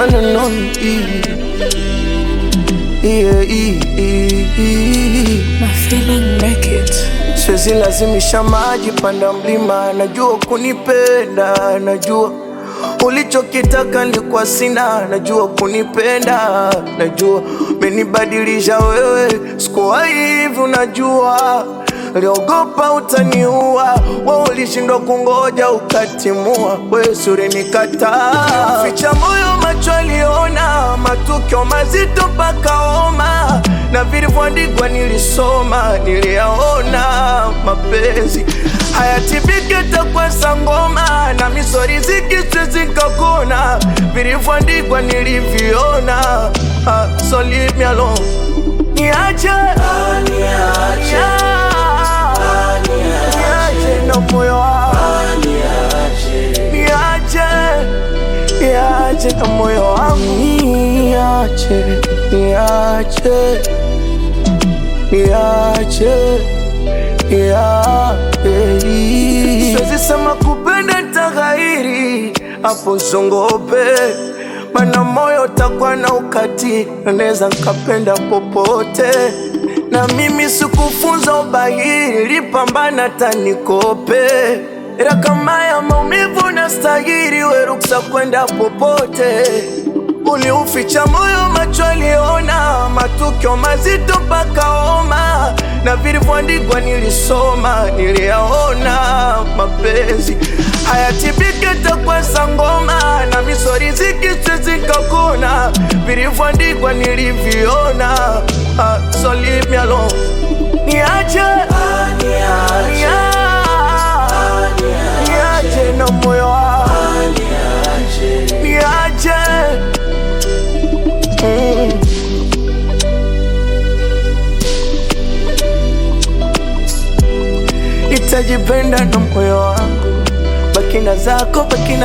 one and only. Yeah, yeah, yeah. My feeling make it. Siwezi lazimisha maji panda mlima, najua kunipenda, najua ulichokitaka nilikuwa sina, najua kunipenda, najua menibadilisha wewe, sikuwa hivi, unajua Liogopa utaniua, we ulishindwa kungoja ukatimua, we suri nikataa. Ficha moyo macho aliona, matukio mazito mpaka homa, na vilivyoandikwa nilisoma, niliyaona. Mapenzi hayatibiki takwa sangoma, na misori zikiswezi kakona, vilivyoandikwa niliviona. Ah, so leave me alone, niache, niache niache na moyo wangu niache, niache na moyo wangu niache, niache, niache, niache. Siwezi sema kupenda taghairi hapo zongope, mana moyo takuwa na ukati, naweza nkapenda popote na mimi sikufunza ubahiri, lipambana tanikope ila kama ya maumivu na stahiri, we ruksa kwenda popote. Uliuficha moyo, macho aliona, matukio mazito mpaka homa, na vilivyoandikwa nilisoma, niliyaona. Mapenzi hayatibiki takwa sangoma, na misori zikiswezi kakona, vilivyoandikwa niliviona. Ah, so leave me alone, niache, niache, niache na moyo wangu niache Mm. Nitajipenda na moyo wangu, baki na zako, baki na